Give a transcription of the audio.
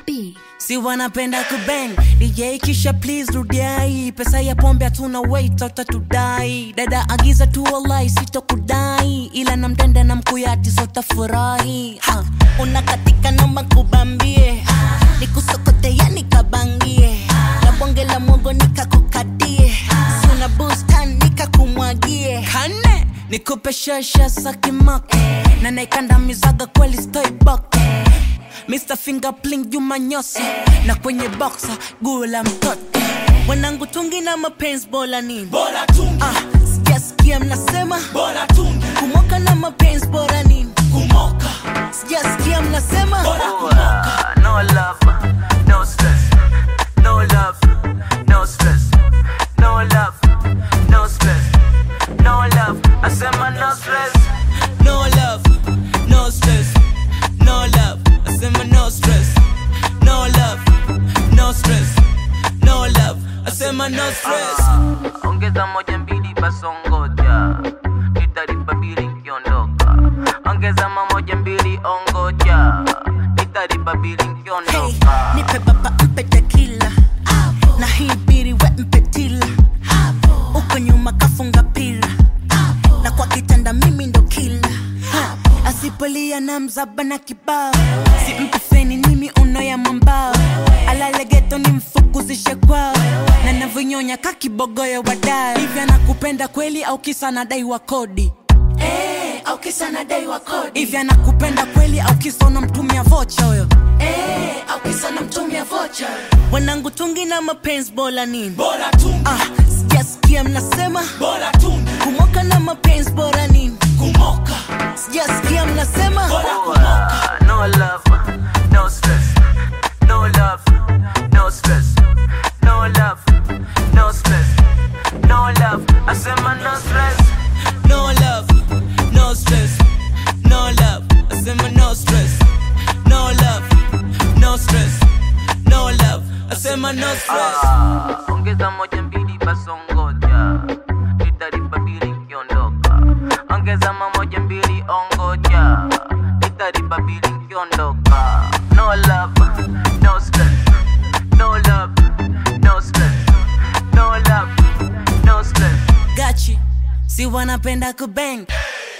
B. si wanapenda kubang dj kisha please rudiai pesa ya pombe hatuna wait utatudai dada agiza tu walai sitokudai ila na mtenda na mkuyati sotafurahi ha. unakatika namba kubambie nikusokotea nikabangie na bonge la mwogo nikakukatie suna bustan nikakumwagie kane nikupe shasha sakimake na naikandamizaga kweli stoibok Mr. Fingerpling Juma Nyosi na kwenye boxa guu la mtoto wanangu tungi na mapenzi bora nini bora tungi ah, sijasikia mnasema bora tungi kumoka na mapenzi bora nini kumoka sijasikia mnasema bora kumoka no love, no stress. No love, no stress. No love, no stress. No love, I said my no stress. no love no stress no love asema no stress no love no stress no love asema no stress Ongeza moja mbili basongoja, nitalipa bili nkiondoka. Ongeza mamoja mbili ongoja, nitalipa bili hey, nkiondoka. nipe baba mpe tekila na hii biri we mpe tila uko nyuma kafunga pila na kwa kitanda mimi ndo kila asipolia na mzaba na kibao si mpe feni nimi uno ya mambao alalegeto ni mfukuzishe kwao na navyonyonya kakibogoyo wadao hivyo anakupenda kweli au kisa nadai wa kodi eh au kisa nadai wa kodi hivi anakupenda kweli au kisa unamtumia vocha huyo eh au kisa namtumia vocha wanangu tungi na mapenzi bora nini bora tungi ah, sijasikia mnasema bora tungi kumoka na mapenzi bora nini kumoka sijasikia mnasema bora kumoka No love, no stress. No love, no stress. No love, no stress. No love, I said my no stress. no love no stress no love asema no stress no love no stress no love asema no stress Ah, ongeza moja mbili basongoja nitalipa bili nkiondoka ongeza mamoja mbili ongoja nitalipa bili nkiondoka no love no stress no love no stress no love no stress gachi si wanapenda kubang